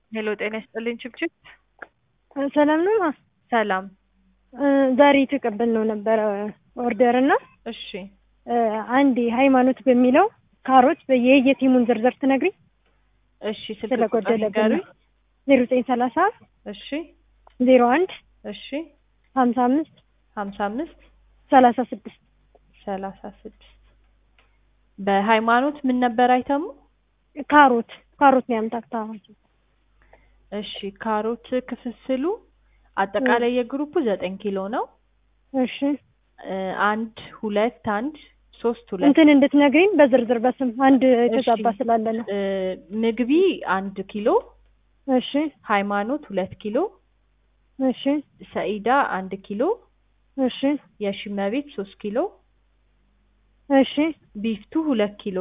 ሄሎ ጤና ይስጥልኝ ችብችብ ሰላም ነው ማ ሰላም ዛሬ የተቀበልነው ነበረ ኦርደር እና እሺ አንድ ሃይማኖት በሚለው ካሮት የየቲሙን ዝርዝር ትነግሪኝ እሺ ስልክ ቁጥር ስለጎደለብን ንገሩኝ ዜሮ ዘጠኝ ሰላሳ እሺ ዜሮ አንድ እሺ ሀምሳ አምስት ሀምሳ አምስት ሰላሳ ስድስት ሰላሳ ስድስት በሃይማኖት ምን ነበር አይተሙ ካሮት ካሮት ነው ያምታክታ እሺ ካሮት ክፍፍሉ አጠቃላይ የግሩፑ ዘጠኝ ኪሎ ነው እሺ እ አንድ ሁለት አንድ ሶስት ሁለት እንትን እንድትነግሪኝ በዝርዝር በስም አንድ የተዛባ እሺ። ስላለ ነው እ ምግቢ አንድ ኪሎ እሺ ሃይማኖት ሁለት ኪሎ እሺ ሰኢዳ አንድ ኪሎ እሺ የሺመቤት ሶስት ኪሎ እሺ ቢፍቱ ሁለት ኪሎ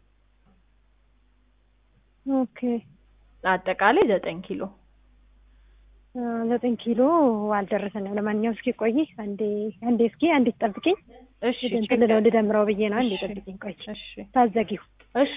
ኦኬ አጠቃላይ ዘጠኝ ኪሎ አ፣ ዘጠኝ ኪሎ አልደረሰንም። ለማንኛውም እስኪ ቆይ አንዴ አንዴ እስኪ አንዴ ጠብቂኝ። እሺ እንትን ልለው ልደምረው ብዬ ነው። አንዴ እሺ። ጠብቂኝ ቆይ እሺ ታዘጊው እሺ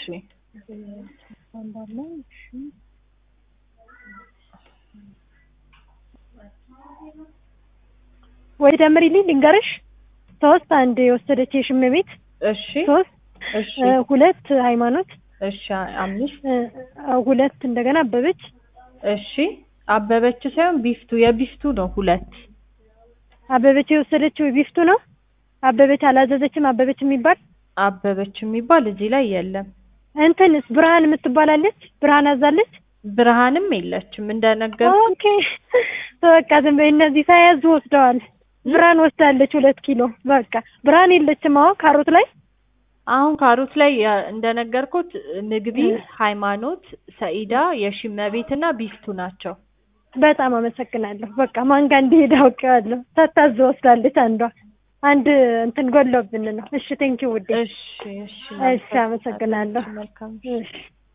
ወይ ደምሪልኝ ልንገርሽ። ሶስት አንድ የወሰደች የሽም ቤት እሺ ሶስት እሺ እ፣ ሁለት ሃይማኖት እሺ አምስት እ፣ ሁለት እንደገና አበበች እሺ አበበች ሳይሆን ቢፍቱ የቢፍቱ ነው ሁለት አበበች የወሰደችው ቢፍቱ ነው። አበበች አላዘዘችም። አበበች የሚባል አበበች የሚባል እዚህ ላይ የለም እንትንስ ብርሃን የምትባላለች ብርሃን አዛለች። ብርሃንም የለችም እንደነገር ኦኬ በቃ ዝም በይ። እነዚህ ሳያዙ ወስደዋል። ብርሃን ወስዳለች ሁለት ኪሎ በቃ ብርሃን የለችም። አሁን ካሮት ላይ አሁን ካሮት ላይ ያ- እንደነገርኩት ምግቢ እ። ሃይማኖት ሰኢዳ የሺመቤት እና ቢፍቱ ናቸው በጣም አመሰግናለሁ። በቃ ማን ጋር እንደሄደ አውቄዋለሁ። ሳታዝ ወስዳለች አንዷ አንድ እንትን ጎሎብን ነው። እሺ ቴንኪው ውዴ። እሺ እሺ እሺ አመሰግናለሁ። መልካም እሺ